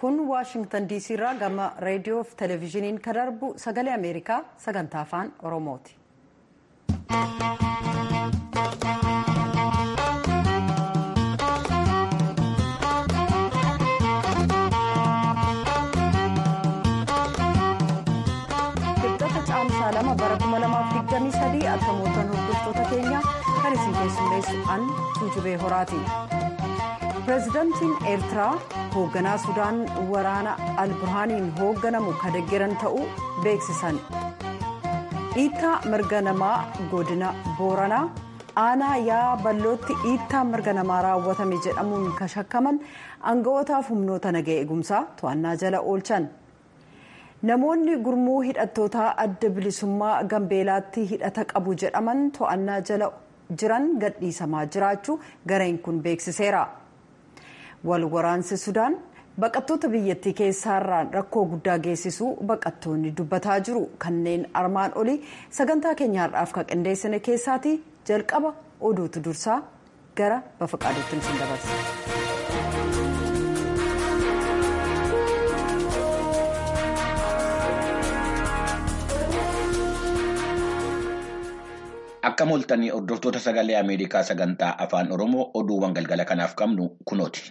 kun waashingtan diisii irraa gama reediyoo fi televezyiiniin kan darbu sagalee ameerikaa sagantaa afaan oromooti. Kibxata caamsaa lama bara 2023 akkamitti hordoftoota keenya kan isin keessummeessu an tuujubee horaati. pireezidaantiin eertiraa hoogganaa sudaan waraana alburhaaniin hoogganamu kan deeggaran ta'uu beeksisan dhiittaa mirga namaa godina booranaa aanaa yaa ballootti dhiittaa mirga namaa raawwatame jedhamuun kan shakkaman aanga'ootaaf humnoota nagaa eegumsaa to'annaa jala oolchan namoonni gurmuu hidhattootaa adda bilisummaa gambeelaatti hidhata qabu jedhaman to'annaa jala jiran gadhiisamaa jiraachuu gareen kun beeksiseera. wal waraansi sudaan baqattoota biyyattii keessaarraan rakkoo guddaa geessisuu baqattoonni dubbataa jiru kanneen armaan olii sagantaa keenya har'aaf kan qindeessine keessaati jalqaba oduutu dursaa gara bafaqaaduutti isin dabarsa. Akka moltanii hordoftoota sagalee Ameerikaa sagantaa afaan Oromoo oduuwwan galgala kanaaf qabnu kunooti.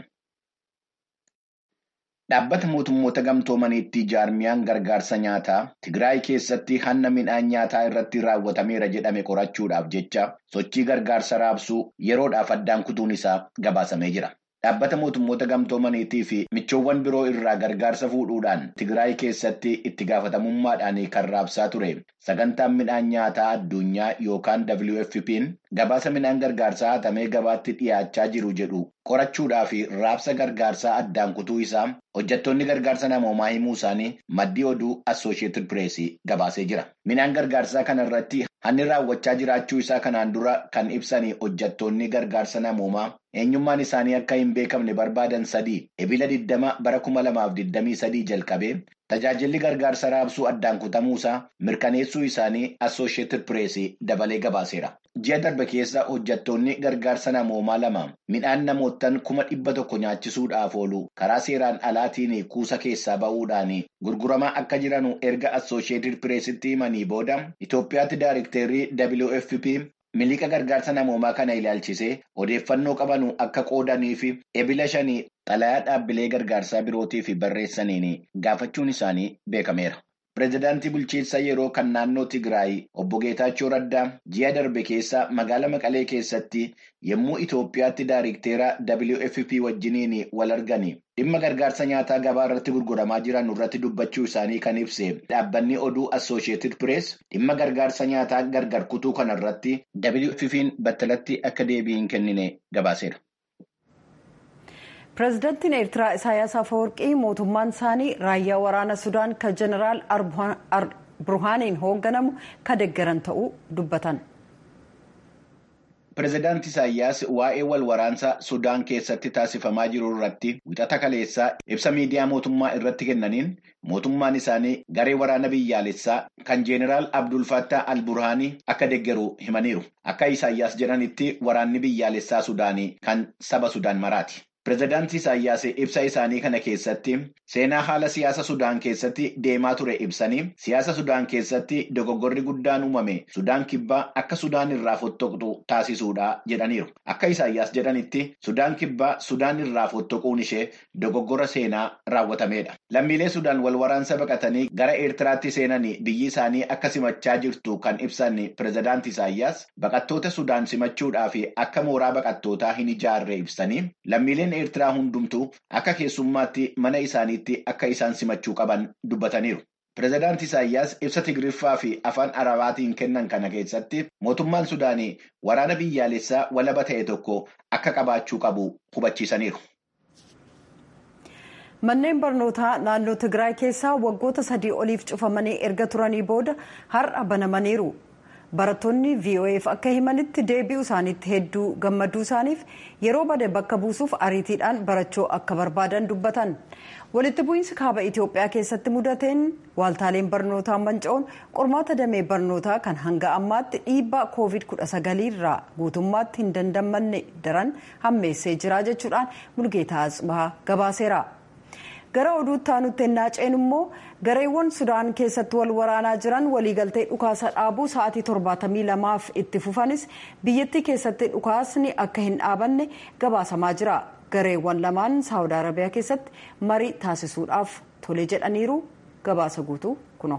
Dhaabbata mootummoota gamtoomaniitti jaarmiyaan gargaarsa nyaataa Tigraay keessatti hanna midhaan nyaataa irratti raawwatameera jedhame qorachuudhaaf jecha sochii gargaarsa raabsuu yeroodhaaf addaan kutuun isaa gabaasamee jira. Dhaabbata mootummoota gamtoomaniitii fi michoowwan biroo irraa gargaarsa fuudhuudhaan Tigraay keessatti itti gaafatamummaadhaan kan raabsaa ture. Sagantaan midhaan nyaataa addunyaa yookaan WFP'n gabaasa midhaan gargaarsaa hatamee gabaatti dhiyaachaa jiru jedhu qorachuudhaa fi raabsa gargaarsaa addaan kutuu isaa hojjettoonni gargaarsa namoomaa himuu isaanii maddii oduu Assooshiyetid Pireesii gabaasee jira. Midhaan gargaarsaa kana irratti hanni raawwachaa jiraachuu isaa kanaan dura kan ibsanii hojjettoonni gargaarsa namoomaa eenyummaan isaanii akka hin beekamne barbaadan sadii ebila 20 bara 2023 jalqabee tajaajilli gargaarsa raabsuu addaan kutamuusaa mirkaneessuu isaanii Assooshiyetid Pireesii dabalee gabaaseera. Ji'a darbe keessa hojjettoonni gargaarsa namoomaa lama midhaan namoottan kuma dhibba tokko nyaachisuudhaaf oolu karaa seeraan alaatiin kuusa keessaa ba'uudhaan gurguramaa akka jiranu erga Assooshiyetid Pireesitti himanii booda Itoophiyaatti daarikteerrii WFP miliqa gargaarsa namoomaa kana ilaalchisee odeeffannoo qabanu akka qoodanii fi ebila shanii xalayaa dhaabbilee gargaarsaa birootiif barreessaniin gaafachuun isaanii beekameera. Pireezidaantii bulchiinsa yeroo kan naannoo Tigraay obbo Geetaachoo Raddaa ji'a darbe keessa magaalaa Maqalee keessatti yommuu Itoophiyaatti daarikteera WFP wajjiniin wal argani dhimma gargaarsa nyaataa gabaa irratti gurguramaa jiran irratti dubbachuu isaanii kan ibse dhaabbanni oduu Assooshiyetid Pirees dhimma gargaarsa nyaataa gargar kutuu kana irratti WFP'n battalatti akka deebii hin kennine gabaaseera. pireezidaantiin eertiraa isaayaas afawarqii mootummaan isaanii raayyaa waraana sudaan kan jeneraal burhaaniin hoogganamu kan deeggaran ta'uu dubbatan. Pireezidaanti Isaayyaas waa'ee wal waraansa Sudaan keessatti taasifamaa jiru irratti wixata kaleessaa ibsa miidiyaa mootummaa irratti kennaniin mootummaan isaanii garee waraana biyyaalessaa kan Jeeneraal Abdul Fattah al-Burhaanii akka deeggaru himaniiru. Akka Isaayyaas jedhanitti waraanni biyyaalessaa Sudaanii kan saba Sudaan maraati. Pireezidaantii Isaayyaas ibsa isaanii kana keessatti seenaa haala siyaasa Sudaan keessatti deemaa ture ibsanii siyaasa Sudaan keessatti dogoggorri guddaan uumame Sudaan kibbaa akka Sudaan irraa fottoqxu taasisuudha jedhaniiru. Akka Isaayyaas jedhanitti Sudaan kibbaa Sudaan irraa fottoquun ishee dogoggora seenaa raawwatameedha. Lammiilee Sudaan wal waraansa baqatanii gara Eertiraatti seenanii biyyi isaanii akka simachaa jirtu kan ibsan Pireezidaantii Isaayyaas baqattoota Sudaan simachuudhaa fi akka mooraa baqattootaa hin ijaarre ibsanii lammiileen Eertiraa hundumtuu akka keessummaatti mana isaaniitti akka isaan simachuu qaban dubbataniiru. Pireezidaantii Isaayyaas ibsa Tigiriffaa fi afaan Arabaatiin kennan kana keessatti mootummaan Sudaanii waraana biyyaalessaa walaba ta'e tokko akka qabaachuu qabu hubachiisaniiru. Manneen barnootaa naannoo Tigraay keessaa waggoota sadii oliif cufamanii erga turanii booda har'a banamaniiru. Barattoonni VOA'f akka himanitti deebi'uu isaaniitti hedduu gammaduu isaaniif yeroo bade bakka buusuuf ariitiidhaan barachuu akka barbaadan dubbatan. Walitti bu'iinsi kaaba Itoophiyaa keessatti mudateen waaltaaleen barnootaa manca'uun qormaata damee barnootaa kan hanga ammaatti dhiibbaa COVID-19 irraa guutummaatti hin dandamanne daran hammeessee jira jechuudhaan Mulgeetaa Atsibahaa gabaaseera. gara oduutti aanutti ennaa ceenu immoo gareewwan sudaan keessatti wal waraanaa jiran waliigaltee dhukaasa dhaabuu sa'aatii torbaatamii lamaaf itti fufanis biyyattii keessatti dhukaasni akka hin dhaabanne gabaasamaa jira gareewwan lamaan saawud arabiyaa keessatti marii taasisuudhaaf tole jedhaniiru gabaasa guutuu kuno.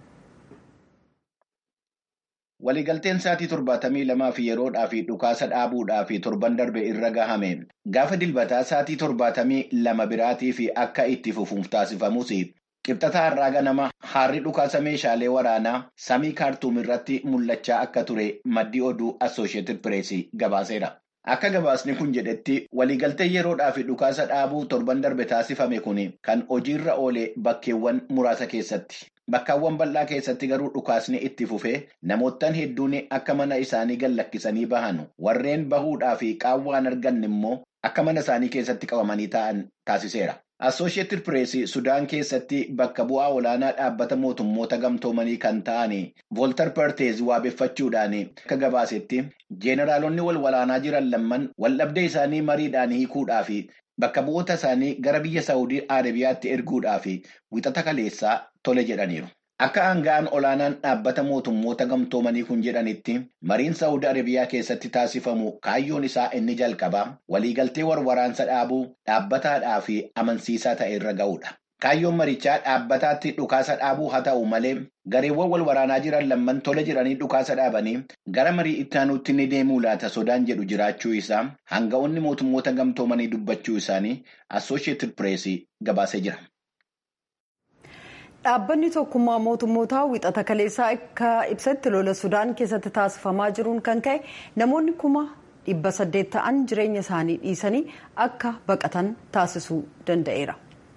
Waliigalteen sa'aatii torbaatamii lamaa fi yeroodhaa fi dhukaasa dhaabuudhaa fi torban darbe irra gahame gaafa dilbataa sa'aatii torbaatamii lama biraatii fi akka itti fufuuf taasifamus qibxata har'aa ganama haarri dhukaasa meeshaalee waraanaa samii kaartuum irratti mul'achaa akka ture maddii oduu assooshieetid pireesii gabaaseera. Akka gabaasni kun jedhetti waliigaltee yeroodhaa fi dhukaasa dhaabuu torban darbe taasifame kun kan hojiirra oole bakkeewwan muraasa keessatti. Bakkaawwan bal'aa keessatti garuu dhukaasni itti fufee namoottan hedduun akka mana isaanii gallakkisanii bahan warreen bahuudhaa fi qaawwaan arganne immoo akka mana isaanii keessatti qabamanii ta'an taasiseera. Assooshieetid Pireesii Sudaan keessatti bakka bu'aa olaanaa dhaabbata mootummoota gamtoomanii kan ta'an Vooltar Perteez waabeffachuudhaan akka gabaasetti jeeneraalonni wal waraanaa jiran lamman waldhabdee isaanii mariidhaan hiikuudhaa fi bakka bu'oota isaanii gara biyya Saawudii Arabiyaatti erguudhaa fi wixata kaleessaa tole jedhaniiru. Akka aanga'aan olaanaan dhaabbata mootummoota gamtoomanii kun jedhanitti mariin Saawudii Arabiyaa keessatti taasifamu kaayyoon isaa inni jalqabaa waliigaltee waraansa dhaabuu dhaabbataadhaa fi amansiisaa ta'e irra ga'uudha. Kaayyoon marichaa dhaabbataatti dhukaasa dhaabuu haa ta'u malee gareewwan wal waraanaa jiran lamman tole jedhanii dhukaasa dhaabanii gara marii itti aanuutti ni deemuu laata sodaan jedhu jiraachuu isaa aanga'oonni mootummoota gamtoomanii dubbachuu isaanii Assooshieetid Pireesii gabaasee jira. Dhaabbanni tokkummaa mootummootaa wixata kaleessaa akka ibsatti lola Sudaan keessatti taasifamaa jiruun kan ka'e namoonni kuma dhibba saddeet ta'an jireenya isaanii dhiisanii akka baqatan taasisuu danda'eera.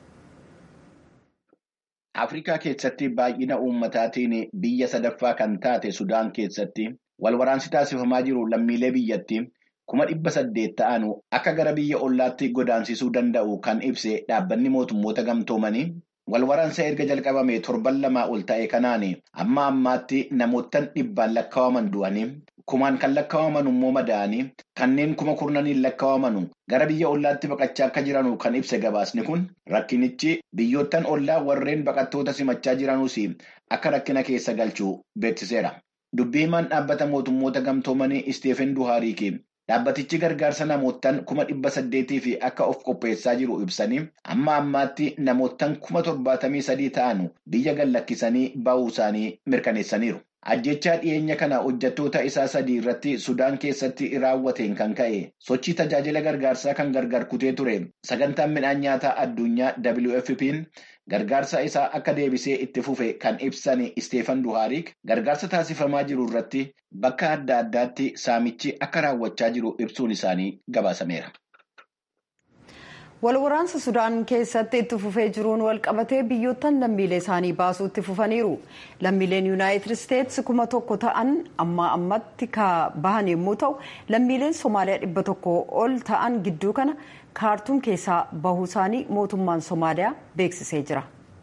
Afrikaa keessatti baay'ina uummataatiin biyya sadaffaa kan taate Sudaan keessatti wal waraansi taasifamaa jiru lammiilee biyyatti kuma dhibba saddeet ta'an akka gara biyya ollaatti godaansisuu danda'u kan ibse dhaabbanni mootummoota gamtoomanii. Wal waraansa erga jalqabame torban lamaa ol ta'e kanaan amma ammaatti namoottan dhibbaan lakkaa'aman du'anii kumaan kan lakkaa'aman immoo madaa'anii kanneen kuma kurnaniin lakkaa'aman gara biyya ollaatti baqachaa akka jiranu kan ibse gabaasni kun rakkinichi biyyoottan ollaa warreen baqattoota simachaa jiranuus akka rakkina keessa galchuu beeksiseera. Dubbii himaan dhaabbata mootummoota gamtoomanii Isteefen Duhaariiki. Dhaabbatichi gargaarsa namoottan kuma dhibba saddeetii fi akka of qopheessaa jiru ibsanii amma ammaatti namoottan kuma torbaatamii sadii ta'an biyya gallakkisanii ba'uu isaanii mirkaneessaniiru. Ajjechaa dhiyeenya kana hojjettoota isaa sadii irratti Sudaan keessatti raawwateen kan ka'e sochii tajaajila gargaarsaa kan gargar kutee ture sagantaan midhaan nyaataa addunyaa WFP'n gargaarsa isaa akka deebisee itti fufe kan ibsan Isteefan Duhaarik gargaarsa taasifamaa jiru irratti bakka adda addaatti saamichi akka raawwachaa jiru ibsuun isaanii gabaasameera. wal waraansa sudaan keessatti itti fufee jiruun wal qabatee biyyoottan lammiilee isaanii baasuu itti fufaniiru lammiileen yuunaayitid isteetsi kuma tokko ta'an amma ammatti ka bahan yommuu ta'u lammiileen soomaaliyaa dhibba tokko ol ta'an gidduu kana kaartuum keessaa bahuu isaanii mootummaan soomaaliyaa beeksisee jira.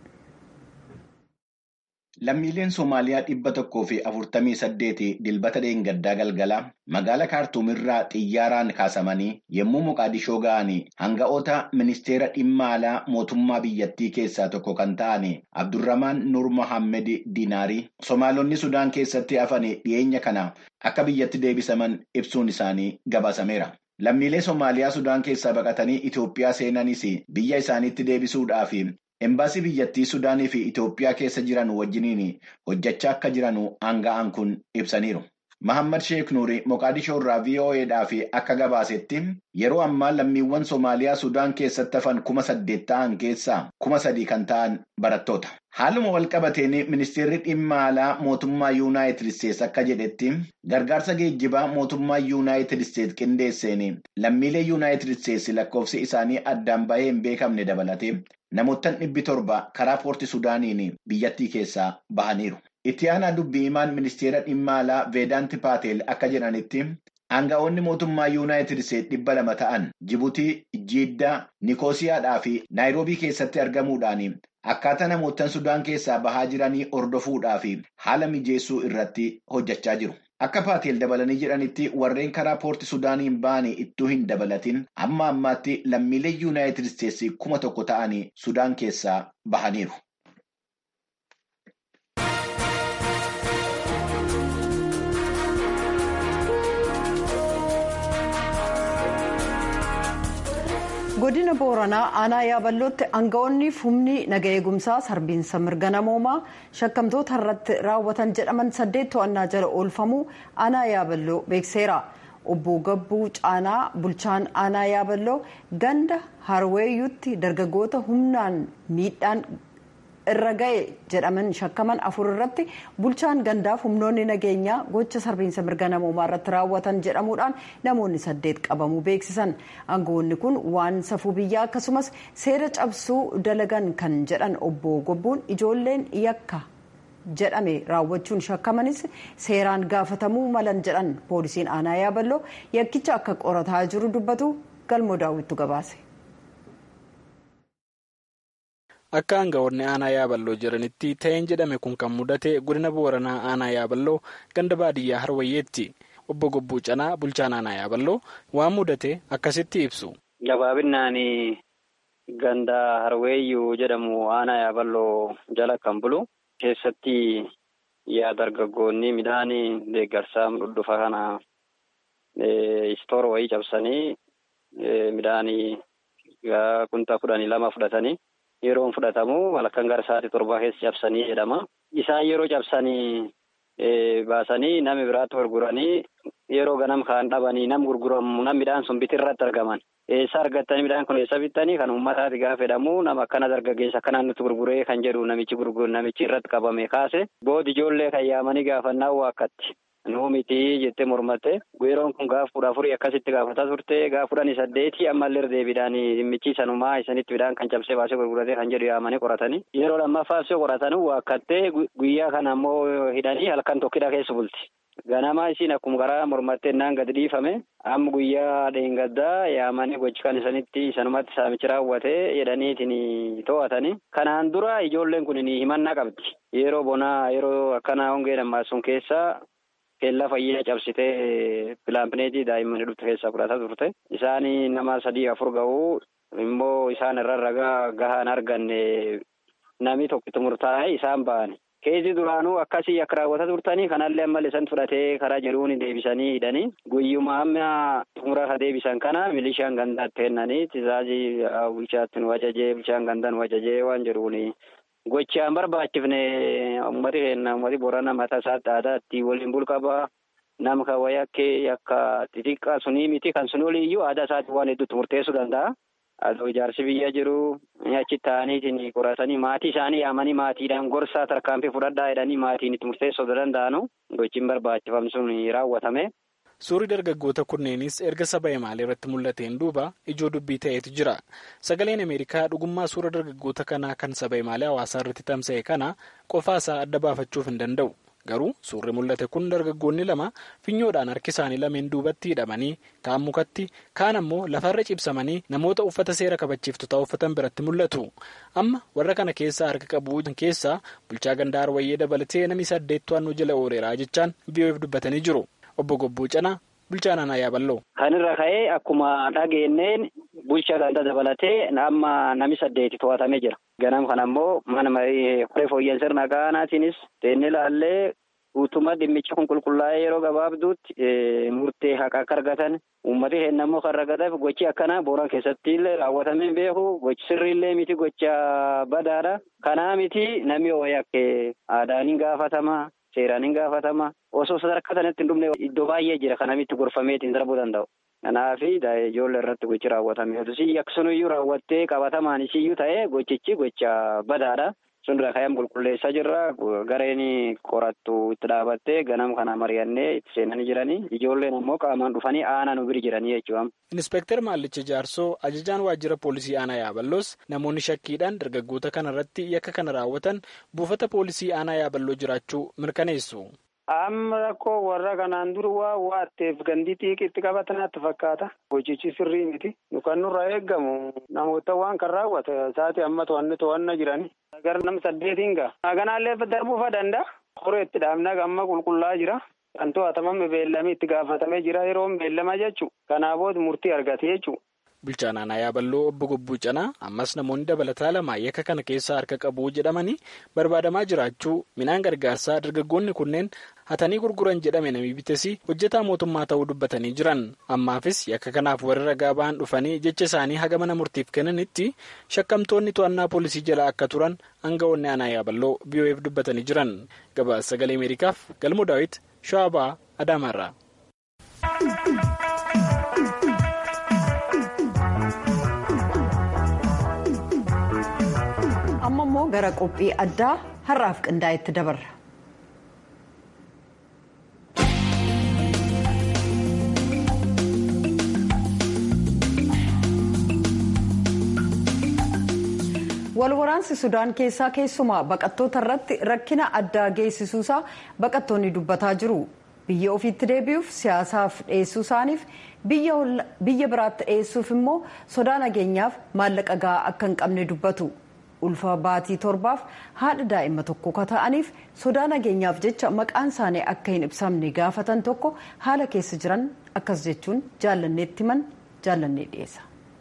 Lammiileen Somaaliyaa dhibba tokkoo fi afurtamii saddeeti dilbata dheengaddaa galgala magaala kaartuumirraa xiyyaaraan kaasamanii yommuu Moqaadishoo ga'anii hanga'oota ministeera dhimma alaa mootummaa biyyattii keessaa tokko kan ta'an Abdurramaan Nur Mohammed Dinaarii Somaalonni Sudaan keessatti hafan dhiyeenya kana akka biyyatti deebisaman ibsuun isaanii gabaasameera. Lammiilee Somaaliyaa Sudaan keessaa baqatanii Itoophiyaa seenanis biyya isaaniitti deebisuudhaaf Embaasii biyyattii Sudaanii fi Itoophiyaa keessa jiran wajjiniin hojjechaa akka jiran aanga'aan kun ibsaniiru. Mahammad Sheek Nuuri Moqaadishoo irraa VOAdhaaf akka gabaasetti yeroo ammaa lammiiwwan Somaaliyaa Sudaan keessatti hafan kuma saddeet ta'an keessaa kuma sadii kan ta'an barattoota. Haaluma wal qabateen ministeerri dhimma alaa mootummaa Yuunaayitid Isteets akka jedhetti gargaarsa geejjibaa mootummaa Yuunaayitid Isteets qindeesseen lammiilee Yuunaayitid Isteets lakkoofsi isaanii addaan bahee hin beekamne dabalatee namoottan dhibbi torba karaa poorti Sudaaniin biyyattii keessaa bahaniiru. Itti aanaa dubbii himaan ministeera dhimma alaa Veedaanti Paatel akka jedhanitti aanga'oonni mootummaa Yuunaayitid Isteets dhibba lama ta'an Jibuutii, Jiddaa, Nikoosiyaadhaa fi Naayiroobii keessatti argamuudhaan akkaataa namoottan Sudaan keessaa bahaa jiranii hordofuudhaa fi haala mijeessuu irratti hojjechaa jiru. Akka Paateel dabalanii jedhanitti warreen karaa poorti Sudaaniin ba'anii ittuu hin dabalatin amma ammaatti lammiilee Yuunaayitid Isteetsi kuma tokko ta'anii Sudaan keessaa bahaniiru. godina booranaa aanaa yaaballootti aanga'oonni humni naga eegumsaa sarbiinsa mirga namoomaa shakkamtoota irratti raawwatan jedhaman saddeet to'annaa jala oolfamuu aanaa yaaballoo beekseera obbo gabbuu caanaa bulchaan aanaa yaaballoo ganda harweeyyuutti dargaggoota humnaan miidhaan irra ga'e jedhaman shakkaman afur irratti bulchaan gandaaf humnoonni nageenyaa gocha sarbiinsa mirga namoomaa irratti raawwatan jedhamuudhaan namoonni saddeet qabamuu beeksisan aangawoonni kun waan safuu biyyaa akkasumas seera cabsuu dalagan kan jedhan obbo gobbuun ijoolleen yakka jedhame raawwachuun shakkamanis seeraan gaafatamuu malan jedhan poolisiin aanaa yaaballoo yakkicha akka qorataa jiru dubbatu galmoo daawwittu gabaase. Akka aangawoonni aanaa yaaballoo jiranitti ta'een jedhame kun kan mudate godina booranaa aanaa yaaballoo ganda baadiyyaa harwayyeetti obbo Gobbuu Canaa bulchaan aanaa yaaballoo waan mudate akkasitti ibsu. Gabaabinaan ganda harweeyyuu jedhamu aanaa yaaballoo jala kan bulu keessatti yaa dargaggoonni midhaan deeggarsaa dhudhufa kana istoor wayii cabsanii midhaan kuntaa kudhanii lama fudhatanii. Yeroon fudhatamu halkan gara sa'aatii torbaa keessa cabsanii jedhama. Isaan yeroo cabsanii baasanii nama biraatti gurguranii yeroo ganam kaan dhabanii nam gurguramu nam midhaan sun biti irratti argaman. Eessa argattanii midhaan kun eessa bittanii kan uummataati gaafa jedhamu nama akkana dargaggeessa akkanaan nutti gurguree kan jedhu namichi gurguru namichi irratti qabame kaase boodi ijoollee kan yaamanii gaafannaa waakkatti. Nuu miti jettee mormatte yeroon kun gaaf kudha afurii akkasitti gaafataa turte gaaf kudhanii saddeeti ammallee deebiidhaan dhimmichi sanumaa isanitti midhaan kan cabsee baasee gurguratee kan jedhu yaamanii qoratanii yeroo lammaffaaf yoo qoratan waakkattee guyyaa kana ammoo hidhanii halkan tokkidha keessa bulti. Ganamaa isiin akkuma karaa mormattee naan gadi dhiifame amma guyyaa dheengaddaa yaamanii gochi kan isanitti sanumatti saamichi raawwatee jedhaniitiin to'atanii kanaan dura ijoolleen kun himannaa qabdi yeroo bonaa yeroo akkanaa hongee nammaasuun keessa. Keellaa fayyaa cabsitee pilaapineetii daa'immanii dhufte keessaa fudhataa turte. Isaan nama sadii afur ga'uu immoo isaan irra ragaa gahaan arganne namni tokkitti murtaa'e isaan ba'an. Keessi duraanuu akkasii akka raawwataa turtanii kanallee ammallee isaan fudhatee karaa jedhuun deebisanii hidhanii guyyuma amma xumura ka deebisan kana milishaan gandaatti kennanii tizaazii bulchaatti nu wajajee bulchaan gandaan wajajee waan jedhuuni. Gochaan barbaachifne uummati keenya uummati boorana mataa isaatti aadaatti waliin bulqaba nama kan wayii akka akka xixiqqaa sunii miti kan sun oliiyyuu aadaa isaatti waan hedduutti murteessuu danda'a. Adoo ijaarsi biyya jiru achi ta'aniitiin qoratanii maatii isaanii yaamanii maatiidhaan gorsaa tarkaanfii fudhadhaa jedhanii maatiin itti murteessuu danda'anu gochiin barbaachifam sun raawwatame. Suurri dargaggoota kunneenis erga saba imaalee irratti mul'ateen duuba ijoo dubbii ta'etu jira. Sagaleen Ameerikaa dhugummaa suura dargaggoota kanaa kan saba imaalee hawaasaa irratti tamsa'e kana qofaasaa adda baafachuuf hin danda'u. Garuu suurri mul'ate kun dargaggoonni lama finyoodhaan harki isaanii lameen duubatti hidhamanii kaan mukatti kaan ammoo lafarra cibsamanii namoota uffata seera kabachiiftotaa uffatan biratti mul'atu. Amma warra kana keessaa harka qabu keessaa bulchaa gandaa Arwayyee dabalatee namni saddeet to'annoo jala ooleeraa jechaan VOF dubbatanii jiru. Obbo Gobbuu Canaa bulchaan aanaa yaaballoo. Kan irra ka'ee akkuma dhageenyeen bulchaa ganda dabalatee amma nami saddeeti to'atamee jira. Ganam kana ammoo mana marii qoree fooyyeen sirna qaanaatiinis teennee ilaallee guutummaa dhimmicha kun qulqullaa'ee yeroo gabaabduutti murtee haqa akka argatan uummati keenya ammoo kan argataaf gochi akkanaa booran keessatti illee raawwatamee beeku gochi sirriillee miti gocha badaadha. Kanaa miti namni hoo'ee akka aadaan hin gaafatama. Seeraan hin gaafatama. Osoo sadarkaa sanatti hin dhumne iddoo baay'ee jira kan namitti gorfameetiin darbuu danda'u. Kanaaf ijoollee irratti gochi raawwatame. Odusi akkasumayyuu raawwattee qabatamaan isiyyuu ta'ee gochichi gocha badaadha. Sun irraa ka'ee qulqulleessaa jirra. Gareen qorattu itti dhaabattee ganam kana mari'annee itti seenanii jiranii. Ijoolleen ammoo qaamaan dhufanii aanaa nu bira jiranii jechuudha. Inspektar Maallicha Jaarsoo ajajaan waajjira poolisii aanaa Yaaballoos namoonni shakkiidhaan dargaggoota kana irratti yakka kana raawwatan buufata poolisii aanaa Yaaballoo jiraachuu mirkaneessu. Amma rakkoo warra kanaan dura waa waatteef gandi xiiqitti qabatanaatti fakkaata. Hojichi sirrii miti. Nu kan nurraa eeggamu namoota waan kan raawwata isaati amma to'anne to'anna jirani. Gara nam saddeetiin ga'a. Kanaallee darbuufa danda'a. Horeetti dhaabnaa amma qulqullaa jira. kan to'atamame beellamii itti gaafatamee jira yeroon beellamaa jechuudha. Kanaa booda murtii argate jechuudha. Bulchaan aanaa yaaballoo obbo Gobbuu Canaa ammas namoonni dabalataa lama yakka kana keessaa harka qabu jedhamanii barbaadamaa jiraachuu midhaan gargaarsaa dargaggoonni kunneen hatanii gurguran jedhame namni bites hojjetaa mootummaa ta'uu dubbatanii jiran ammaafis yakka kanaaf warri ragaa ba'an dhufanii jecha isaanii haga mana murtiif kennanitti shakkamtoonni to'annaa poolisii jala akka turan aangawoonni aanaa yaaballoo biyoo'eef dubbatanii jiran gabaasa sagalee ameerikaaf galmoo daawit shawabaa adaamaarraa. amma immoo gara qophii addaa har'aaf qindaa'etti dabarra. walwaraansi sudaan keessaa keessumaa baqattoota irratti rakkina addaa geessisuusaa baqattoonni dubbataa jiru biyya ofiitti deebi'uuf siyaasaaf dhiyeessuu isaaniif biyya biraatti dhiyeessuuf immoo sodaa nageenyaaf maallaqa gahaa akka hin qabne dubbatu. ulfa baatii torbaaf haadha daa'ima tokko ka ta'aniif sodaa nageenyaaf jecha maqaan isaanii akka hin ibsamne gaafatan tokko haala keessa jiran akkas jechuun jaallanneetti himan jaallannee dhiyeessa.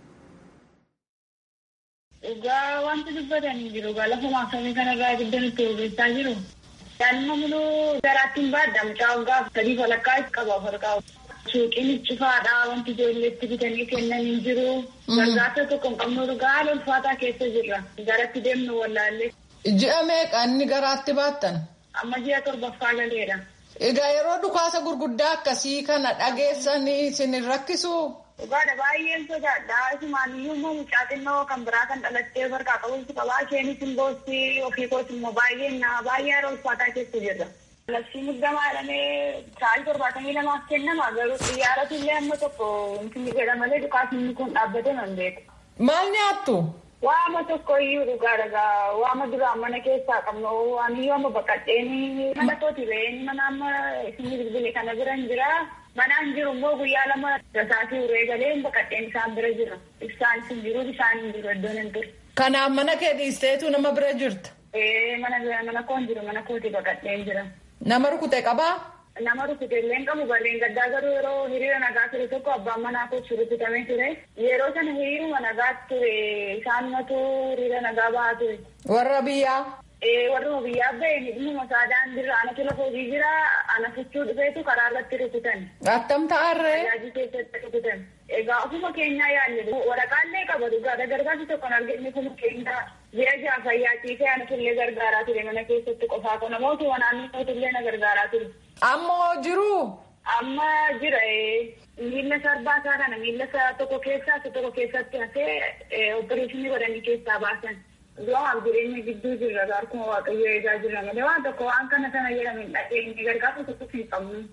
Egaa wanti dubbatanii jiru egaa lafa maaksamii kanarraa ibidda nutti bobeessaa jiru. Daa'ima muluu garaatti hin baadda mucaa waggaa sadii walakkaa qaba farqaa. Suuqiin cufaadha wanti ijoolleetti bitanii kennan hin jiru. Gargaarsa tokko hin qabnu dhugaa haala ulfaataa keessa jirra. Garatti deemnu wallaallee. Ji'a meeqa inni garaatti baattan? Amma ji'a torbaffaa galeedha. Egaa yeroo dhukaasa gurguddaa akkasii kana dhageessanii isin hin rakkisu? Dhugaadha baay'een sodaadha. Isumaaniyyuu immoo mucaa xinnoo kan biraa kan dhalattee farqaa qabuutu qabaa. Isheenis hin boossi ofii kooti immoo baay'een baay'ee haala ulfaataa keessa jirra. Labsii muddamaa jedhamee sa'aatii torbaatamii lamaaf kennama garuu xiyyaaratu illee amma tokko inni jedha malee dhukaasni kun dhaabbate nan beeku. Maal nyaattu? Waama tokko iyyuu dhugaa dhagaa waama duraan mana keessaa qabnu waan iyyuu amma baqadheen mana kooti ba'een mana amma isinni bilbile kana bira hin jira. Manaan jiru immoo guyyaa lama rasaatii uree galee baqadheen isaan bira jira. Ibsaan hin jiru bishaan hin jiru iddoon hin jiru. Kanaaf mana kee dhiisteetu nama bira jirta? Ee mana mana koon jiru mana kooti baqadheen jira. Nama rukute qabaa? Nama rukute illee hin qabu barreen gaddaa garuu yeroo hiriira nagaa ture tokko abbaan manaa kochi rukutamee ture. Yeroo sana hiriiruma nagaa ture isaanumatu hiriira nagaa bahaa ture. Warra biyyaa? Ee warruma biyyaa ba'e hidhuma isaa daandirra anatu lafa hojii jira ana fichuu dhufeetu karaa irratti rukutan. Attam ta'arree? Tajaajila keessatti rukutan. Egaa ofuma keenyaa yaadne waraqaallee qaba dhugaadha gargaarsi tokko hin arginu kun keenya ji'a ja'a fayyaatiifee anatu illee gargaaraa ture mana keessatti qofaa kun namoota wanaannoo illee na gargaaraa ture. Ammoo jiru? Amma jira miila sarbaa isaa kana miila isaa tokko keessaa isa tokko keessatti hafee opereeshinii godhanii keessaa baasan. Du'aaf jireenya gidduu jirra harkuma waaqayyo eegaa jirra malee waan tokko waan kana sana jedhame hin dhageenye gargaarsa tokkos hin qabnu.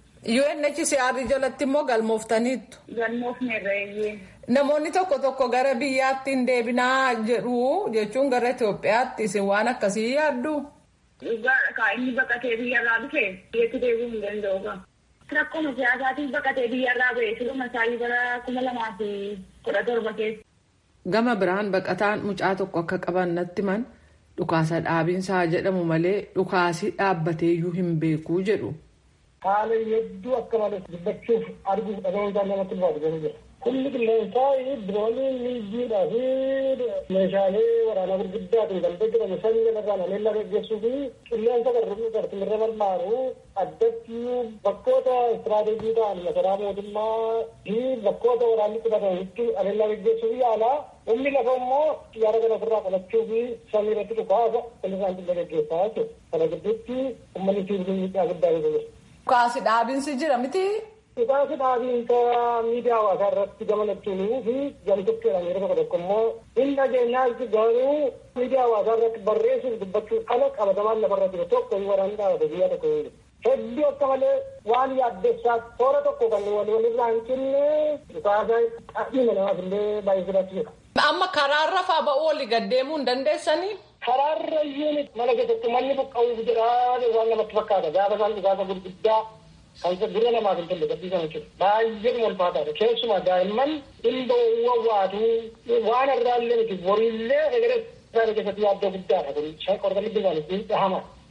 UNHCR jalatti immoo galmooftaniittu. Galmoofneerra eeyyee. Namoonni tokko tokko gara biyyaatti hin deebinaa jedhu jechuun gara Itoophiyaatti isin waan akkasii yaaddu. Dhugaadha kaa inni baqatee biyyarraa dhufe biyyatti deebi'uu hin danda'u. Rakkoo siyaasaatiin baqatee biyyarraa ba'e siluma isaanii bara kuma lamaa fi kudha torba keessa. Gama biraan baqataan mucaa tokko akka qaban natti himan dhukaasa dhaabinsaa jedhamu malee dhukaasi dhaabbateeyyuu hin beekuu jedhu. Haala hedduu akka malee dubbachuuf arguuf dhaga'uun isaa namatti ulfaatu garuu jira. Humni qilleensaa diroonii miijiidhaa fi meeshaalee waraanaa gurguddaatiin kan hojjetamu samii irraan haleellaa gaggeessuu fi qilleensa gartumirra barbaaru addatti bakkoota istiraateejii ta'an masaraa mootummaa fi bakkoota waraanni qubatanitti haleellaa gaggeessuu fi yaalaa humni lafa immoo xiyyaara kana ofirraa qolachuu fi samii irratti dhukaasa kan isaan dhimma gaggeessaa jechuudha. Kana gidduutti uummanni sibiilii miidhaa guddaa keessa jira. Dhukaasi dhaabinsi jira miti. Dhukaasi dhaabinsa miidiyaa hawaasaa irratti gamalachuunii fi gamtokkeedhaan yeroo tokko tokko immoo hin dhageenyaatti garuu miidiyaa hawaasaa irratti barreessuuf dubbachuun ala qabatamaan lafarra jiru tokko hin waraanni dhaabate biyya tokko hin Hedduu akka malee waan yaaddessaa toora tokko kan wal walirraa hin cinne dhukaasa qabiina namaaf illee baay'ee filachiisa. Amma karaarra faa ba'uu olii gaddeemuu hin dandeessanii? Karaarra iyyuu mana keessatti manni buqqa'uuf jedha waan namatti fakkaata gaafa isaan dhukaasa gurguddaa kan dura namaaf hin tolle gadhiisan jechuudha. Baay'ee ulfaataadha. Keessumaa daa'imman dhimma wawwaatu waan irraa illee miti boriillee egeree isaanii keessatti yaaddoo guddaadha kun qorqalli isaanii dhahama.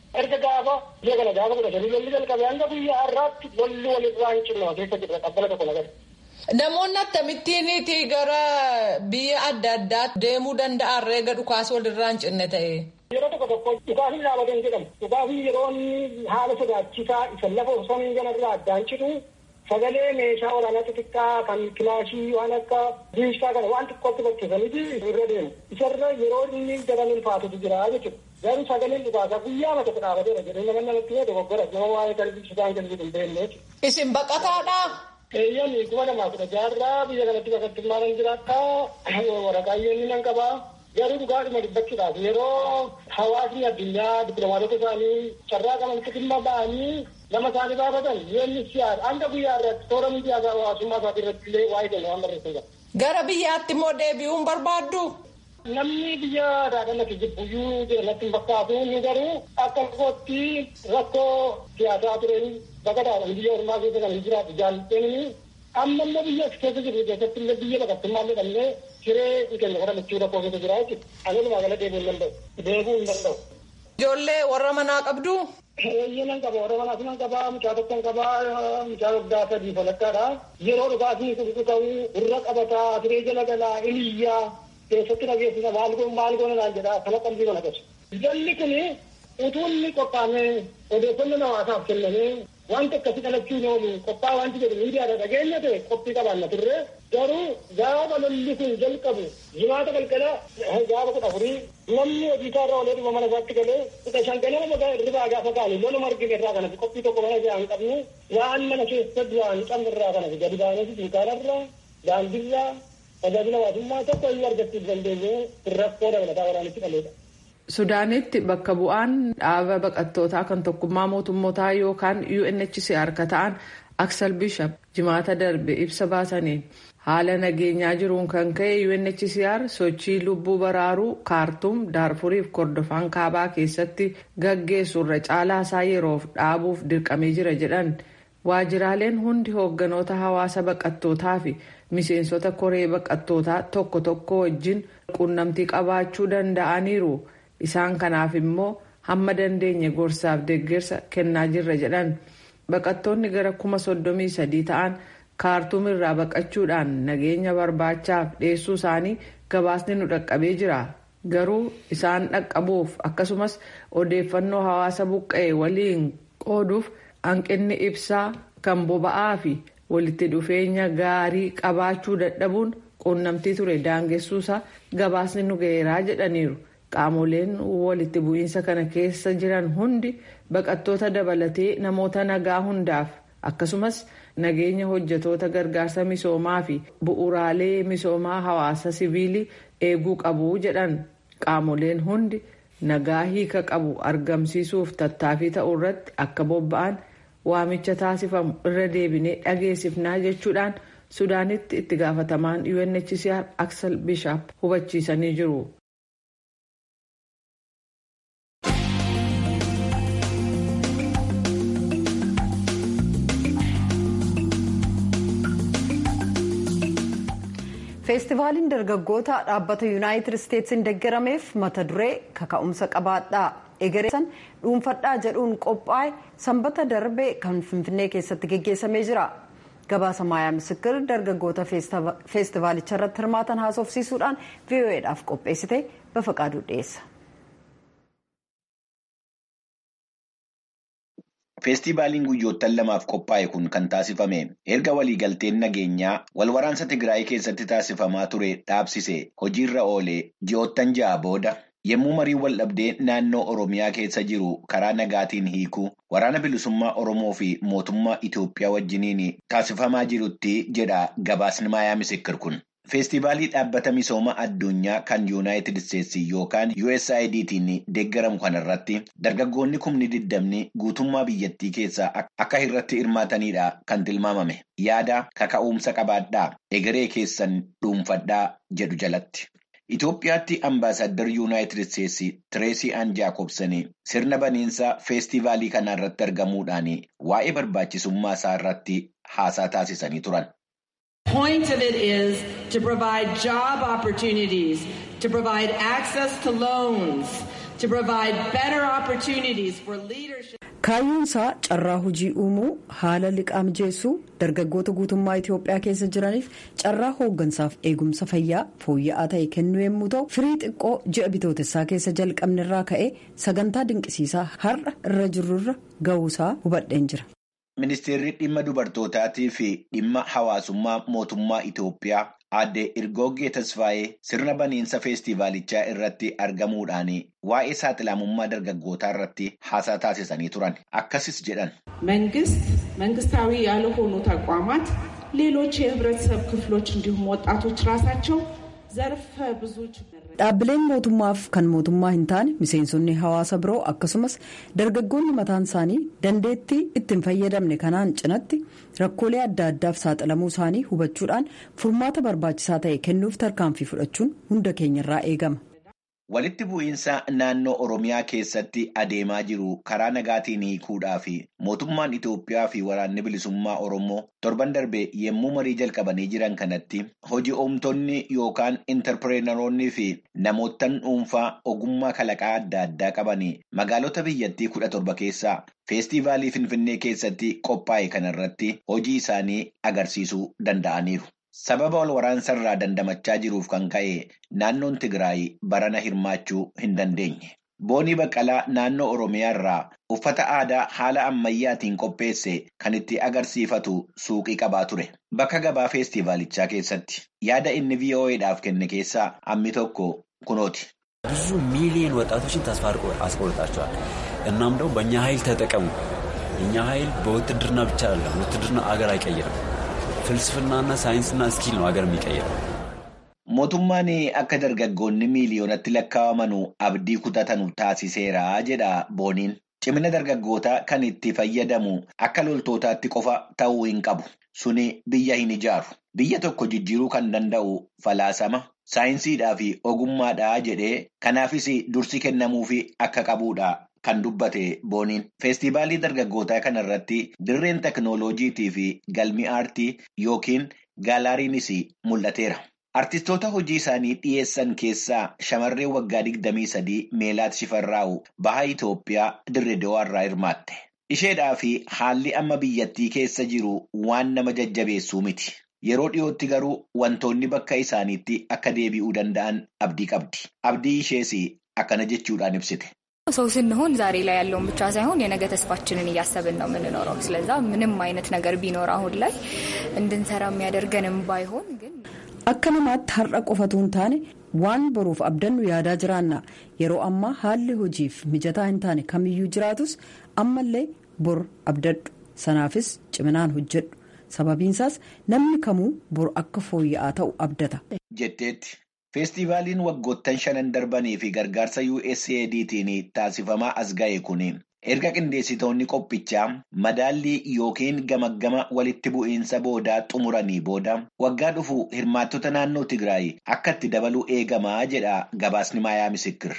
erga gaafa biyya kana gaafa godhatanii lolli jalqabe hanga guyyaa har'aatti lolli walirraa hin cinne keessa jirra qabbala tokko nagari. Namoonni akkamittiiniti gara biyya adda addaatti deemuu danda'an reega dhukaas walirraa hin cinne ta'e. Yeroo tokko tokko dhukaasni dhaabatan jedhamu. Dhukaasni yeroo inni haala sodaachisaa isa lafa osoo kanarraa addaan citu sagalee meeshaa waraanaa xixiqqaa kan kilaashii waan akka diishaa kana waan xiqqootti bakkeessaniiti irra deemu. Isarra yeroo inni daran ulfaatutu jira jechuudha. Garuu sagaleen dhukaasaa guyyaa mata tokko dhaabateera jedhee nama namatti yoo dogoggora nama waa'ee qalbii sudaan qalbii hin beekne jechuudha. Isin baqataadhaa? Eeyyan kuma lamaa kudha jaarraa biyya kanatti bakattummaa nan jiraata waraqaa inni nan qabaa. garuu dhugaadhuma dubbachuudhaaf yeroo hawaasni addunyaa dippiloomaatota isaanii carraa qaban dhimma ba'anii nama isaanii baafatan yoonni siyaasa hanga guyyaa irratti toora miidiyaa hawaasummaa isaatii irratti illee waa'ee kennu waan barreessan jira. Gara biyyaatti immoo deebi'uun barbaaddu? Namni biyya daadhannatti jibbuyyuu jedhamatti hin fakkaatu inni garuu akka kootti rakkoo siyaasaa tureen baqataadhaan biyya ormaa keessa kan hin jiraatu jaallatanii amma immoo biyya keessa jiru keessatti illee biyya baqattummaa illee dhabnee siree kennu kana michuu rakkoo keessa jira jechuudha. Ani walumaa gala deebi'uu hin danda'u. Deebi'uu hin danda'u. Ijoollee warra manaa qabdu? Eeyyee nan qaba. Warra manaas nan qaba. Mucaa tokko nan qaba. Mucaa waggaa sadii falakkaadha. Yeroo dhugaasni kun ta'u irra qabataa siree jala galaa iliyyaa keessatti dhageessisa maal goon maal goon naan jedha kana qalbii mana qabsu. Jalli kun utuu inni qophaa'ee odeeffannoo hawaasaaf kennamee wanta akkasii dhalachuu hin oolu qophaa'a wanti jedhu miidiyaadha dhageenya ta'e qophii qabaanna turre garuu gaafa lolli kun jalqabu jimaata galgala gaafa kudha afurii namni hojii isaa irraa olee dhuma mana isaatti galee kudha shan ganama magaa irraa gaafa kaanii loluma argine irraa kanatti qophii tokko mana isaa hin qabne waan mana keessa duraan qabne irraa kanatti gadi baanee dunkaanarraa daandiirraa tajaajila hawaasummaa tokko iyyuu argachuu dandeenye rakkoo dabalataa waraanitti dhaleedha. Sudaanitti bakka bu'aan dhaaba baqattootaa kan tokkummaa mootummootaa yookaan UNHCR ka ta'an Aksel Bishop jimaata darbe ibsa baasaniin haala nageenyaa jiruun kan ka'e UNHCR sochii lubbuu baraaruu kaartuum daarfuriif kordofaan kaabaa keessatti gaggeessu irra caalaa isaa yeroof dhaabuuf dirqamee jira jedhan waajiraaleen hundi hoogganoota hawaasa baqattootaa fi miseensota koree baqattootaa tokko tokko wajjin quunnamtii qabaachuu danda'aniiru. isaan kanaaf immoo hamma dandeenye gorsaaf deeggarsa kennaa jirra jedhan baqattoonni gara kuma soddomii sadii ta'an kaartuum irraa baqachuudhaan nageenya barbaachaaf dhiyeessuu isaanii gabaasni nu dhaqqabee jira garuu isaan dhaqqabuuf akkasumas odeeffannoo hawaasa buqqa'e waliin qooduuf hanqinni ibsaa kan boba'aa fi walitti dhufeenya gaarii qabaachuu dadhabuun quunnamtii ture daangessuusaa gabaasni nu ga'eeraa jedhaniiru. qaamoleen walitti bu'iinsa kana keessa jiran hundi baqattoota dabalatee namoota nagaa hundaaf akkasumas nageenya hojjetoota gargaarsa misoomaa fi bu'uuraalee misoomaa hawaasa siviilii eeguu qabu jedhan qaamoleen hundi nagaa hiika qabu argamsiisuuf tattaaffii ta'uu irratti akka bobba'an waamicha taasifamu irra deebinee dhageessifnaa jechuudhaan sudaanitti itti gaafatamaan UNHCR Aksel Bishop hubachiisanii jiru. feestivaaliin dargaggoota dhaabbata yuunaayitid isteetsiin deeggarameef mata duree kaka'umsa qabaadhaa egereessan dhuunfadhaa jedhuun qophaa'e sanbata darbe kan finfinnee keessatti geggeessamee jira gabaasa maayaa misikir dargaggoota feestivaalicha irratti hirmaatan haasofsiisuudhaan vo'eedhaaf qopheessite bafaqaaduu dhiyeessa. Feestivaaliin guyyoottan lamaaf qophaa'e kun kan taasifame erga waliigalteen nageenyaa wal waraansa Tigraay keessatti taasifamaa ture dhaabsise hojiirra oolee ji'oottan ja'a booda yommuu marii wal dhabdee naannoo Oromiyaa keessa jiru karaa nagaatiin hiikuu waraana bilisummaa Oromoo fi mootummaa Itoophiyaa wajjiniin taasifamaa jirutti jedha gabaasni maayaa misikir kun. Feestivaalii dhaabbata misooma addunyaa kan yuunaayitid isteetsi yookaan USAIDtiin deeggaramu kanarratti dargaggoonni kumni digdamni guutummaa biyyattii keessaa akka irratti hirmaatanidha kan tilmaamame yaada kaka'umsa qabaadhaa egeree keessan dhuunfadhaa jedhu jalatti. Itoophiyaatti ambaasaddar yuunaayitid isteetsi Tireesii Aan Jaakobsanii sirna baniinsa feestivaalii kanarratti argamuudhaan waa'ee barbaachisummaa isaa irratti haasaa taasisanii turan. point of it is to provide job opportunities, to provide access to loans, to provide better opportunities for leadership. kaayyoon isaa carraa hojii uumuu haala liqaa mijeessuu dargaggoota guutummaa itiyoophiyaa keessa jiraniif carraa hooggansaaf eegumsa fayyaa fooyya'aa ta'e kennuu yommuu ta'u firii xiqqoo ji'a bitootessaa keessa jalqabnerraa ka'ee sagantaa dinqisiisaa har'a irra jirurra ga'uusaa hubadheen jira. Ministeerri dhimma dubartootaatii fi dhimma hawaasummaa mootummaa Itoophiyaa aadde Irgoggee Tasfaayee sirna baniinsa feestivaalichaa irratti argamuudhaan waa'ee saaxilamummaa dargaggootaa irratti haasaa taasisanii turan. Akkasis jedhan. መንግስት መንግስታዊ ያልሆኑ ተቋማት ሌሎች የህብረተሰብ ክፍሎች እንዲሁም ወጣቶች ራሳቸው ዘርፈ ብዙ dhaabbileen mootummaaf kan mootummaa hin taane miseensonni hawaasa biroo akkasumas dargaggoonni mataan isaanii dandeettii ittiin fayyadamne kanaan cinatti rakkoolee adda addaaf saaxilamuu isaanii hubachuudhaan furmaata barbaachisaa ta'e kennuuf tarkaanfii fudhachuun hunda keenyarraa eegama. Walitti bu'iinsa naannoo Oromiyaa keessatti adeemaa jiru karaa nagaatiin hiikuudhaa fi mootummaan Itoophiyaa fi waraanni bilisummaa Oromoo torban darbe yommuu marii jalqabanii jiran kanatti hojii oomtoonni yookaan intarpireenoonni fi namoottan dhuunfaa ogummaa kalaqaa adda addaa qabanii magaalota biyyattii kudha torba keessaa feestivaalii Finfinnee keessatti qophaa'e kanarratti hojii isaanii agarsiisuu danda'aniiru. Sababa wal waraansarraa dandamachaa jiruuf kan ka'e naannoon Tigraay barana hirmaachuu hin dandeenye. Boonii Baqqalaa naannoo Oromiyaa irraa uffata aadaa haala ammayyaatiin qopheesse kan itti agarsiifatu suuqii qabaa ture. Bakka gabaa feestivaalichaa keessatti yaada inni VOA'dhaaf kenne keessaa hammi tokko kunooti. ብዙ ሚሊዮን ወጣቶችን ተስፋ አስቆርጣቸዋል። እናም ደግሞ በእኛ ኃይል ተጠቀሙ። እኛ ኃይል በውትድርና ብቻ አይደለም። ውትድርና አገር አይቀይርም። ፍልስፍናና ሳይንስና ስኪል ነው ሀገር የሚቀይረው። Mootummaan akka dargaggoonni miiliyoonatti lakkaa'aman abdii kutatanu taasiseera jedha booniin. Cimina dargaggootaa kan itti fayyadamu akka loltootaatti qofa ta'uu hin qabu. Suni biyya hin ijaaru. Biyya tokko jijjiiruu kan danda'u falaasama, saayinsiidhaa fi ogummaadhaa jedhee kanaafis dursi kennamuufi akka qabudha. Kan dubbate booniin feestivaalii dargaggootaa kanarratti dirreen teknooloojiitii fi galmi aartii yookiin gaalaariinis mul'ateera. Artistoota hojii isaanii dhiyeessan keessaa shamarreen waggaa digdamii sadii Meelaat Shifarraa'u baha Itoophiyaa dirree Dawaarraa hirmaatte. Isheedhaa fi haalli amma biyyattii keessa jiru waan nama jajjabeessuu miti. Yeroo dhiyootti garuu wantoonni bakka isaaniitti akka deebi'uu danda'an abdii qabdi. Abdii ishees akkana jechuudhaan ibsite. ሰው ስንሆን ዛሬ ላይ ያለውን ብቻ ሳይሆን የነገ ተስፋችንን እያሰብን ነው የምንኖረው። ስለዛ ምንም አይነት ነገር ቢኖር አሁን ላይ እንድንሰራ የሚያደርገንም ባይሆን ግን akka namaatti har'a qofatu hin taane waan boruuf abdannu yaadaa jiraanna yeroo ammaa haalli hojiif mijataa hin taane kamiyyuu jiraatus ammallee bor abdadhu sanaafis ciminaan hojjedhu sababiinsaas namni kamuu bor akka fooyya'aa ta'u abdata. jetteetti. Feestivaaliin waggoottan shanan darbanii fi gargaarsa USAIDtiin taasifamaa as ga'e kun erga qindeessitoonni qophichaa madaallii yookiin gamaggama walitti bu'iinsa boodaa xumuranii booda waggaa dhufu hirmaattota naannoo Tigraay akka itti dabaluu eegamaa jedha gabaasni Maayaa Misikir.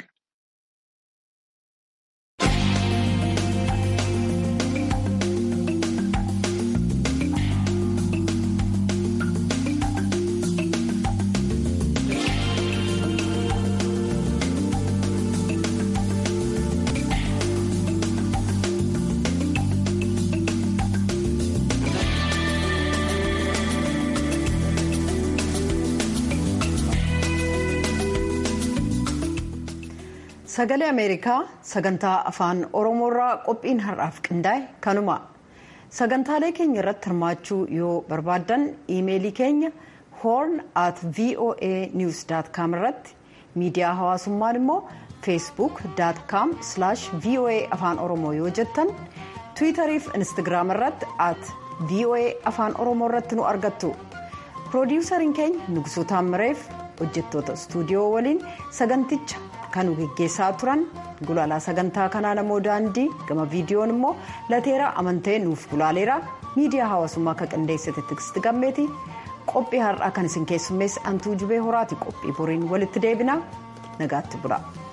sagalee ameerikaa sagantaa afaan oromoorraa qophiin har'aaf qindaa'e kanuma sagantaalee keenya irratti hirmaachuu yoo barbaaddan iimeelii keenya horn at voa news com irratti miidiyaa hawaasummaan immoo feesbuuk com voa afaan oromoo yoo jettan tiwiitarii fi instagiraam irratti at voa afaan oromoo irratti nu argattu piroodiwusariin keenya nugsuu taammireef hojjettoota istuudiyoo waliin saganticha kan geggeessaa turan gulaalaa sagantaa kanaa namoo daandii gama viidiyoon immoo lateeraa amantee nuuf gulaaleera miidiyaa hawaasummaa akka qindeessite tiksti gammeeti qophii har'aa kan isin keessummeessi antuu jubee horaati qophii boriin walitti deebina nagaatti bula.